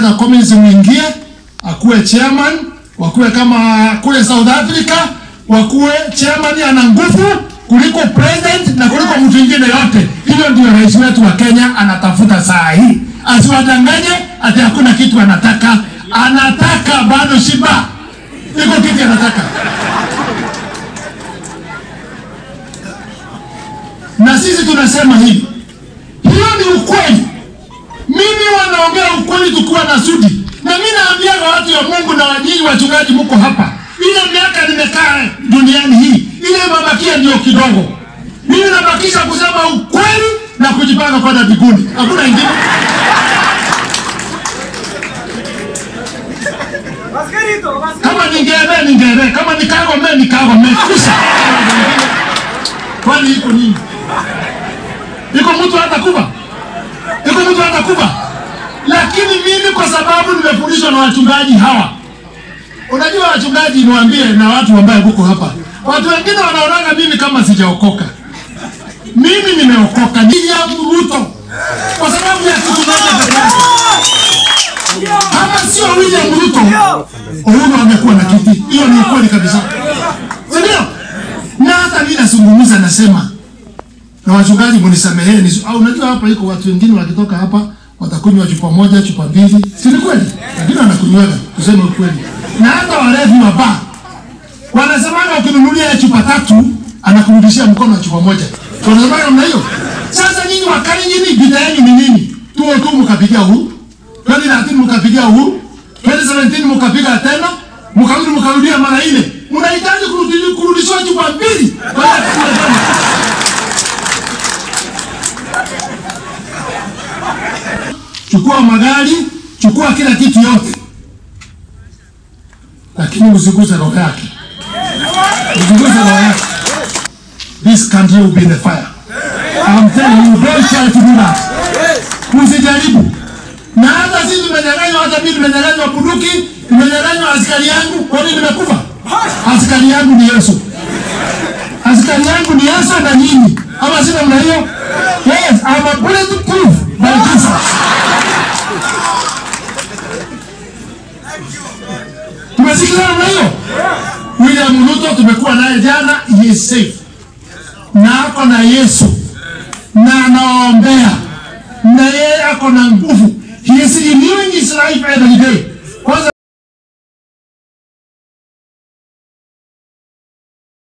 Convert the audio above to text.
tunataka communism ingie, akuwe chairman, wakuwe kama kule South Africa, wakuwe chairman ana nguvu kuliko president na kuliko mtu mwingine yote. Hiyo ndio rais wetu wa Kenya anatafuta saa hii, asiwadanganye ati hakuna kitu anataka. Anataka bado shiba, iko kitu anataka. Na sisi tunasema hivi, hiyo ni ukweli. Mimi wanaongea ukweli tukiwa na sudi, na mimi naambia watu ya Mungu na wanyinyi wachungaji, mko hapa, ile miaka nimekaa duniani hii, ile mabakia ndio kidogo. Mimi nabakisha kusema ukweli na kujipanga kwenda mbinguni, hakuna ingine. Kama ningeeme ningeeme, kama nikagome nikagome, kisha kwani iko nini? Iko mtu hatakufa? Iko mtu hatakufa? Lakini mimi kwa sababu nimefundishwa na wachungaji hawa, unajua wachungaji, niwaambie na watu ambao huko hapa, watu wengine wanaonaga mimi kama sijaokoka. Mimi nimeokoka, ni ya Ruto kwa sababu ya kitu moja pekee yake. Kama sio William Ruto, Uhuru amekuwa na kiti. Hiyo ni ukweli kabisa, si ndio? Na hata mimi nazungumza, nasema na wachungaji, mnisameheni. Au unajua hapa iko watu wengine wakitoka hapa watakunywa chupa moja chupa mbili, si ni kweli? Lakini wanakunywaga, tuseme ukweli. Na hata walevi wa baa wanasemaga ukinunulia chupa tatu anakurudishia mkono wa chupa moja. Wanasemaga namna hiyo. Sasa nyinyi wakali nyinyi, vita yenu ni nini? Tuo tu mkapigia Uhuru 2013 mkapigia Uhuru 2017 mkapiga tena mkarudi mkarudia mara nne. Mnahitaji kurudi- kurudishwa chupa mbili baada ya kukula tena. Chukua magari, chukua kila kitu yote, lakini usiguze roho yake, usiguze roho yake. This country will be in the fire. I'm telling you, don't try to do that. Usijaribu. Na hata sisi tumenyang'anywa, hata mimi nimenyang'anywa bunduki, nimenyang'anywa askari yangu. Kwa nini nimekufa? Askari yangu ni Yesu, askari yangu ni Yesu na nyinyi, ama sina mna hiyo? Yes, I'm a bulletproof by Jesus. Tumesikia namna hiyo? William Ruto tumekuwa naye jana, he is safe na ako na Yesu na anaombea na yeye ako na nguvu. He is renewing his life every day.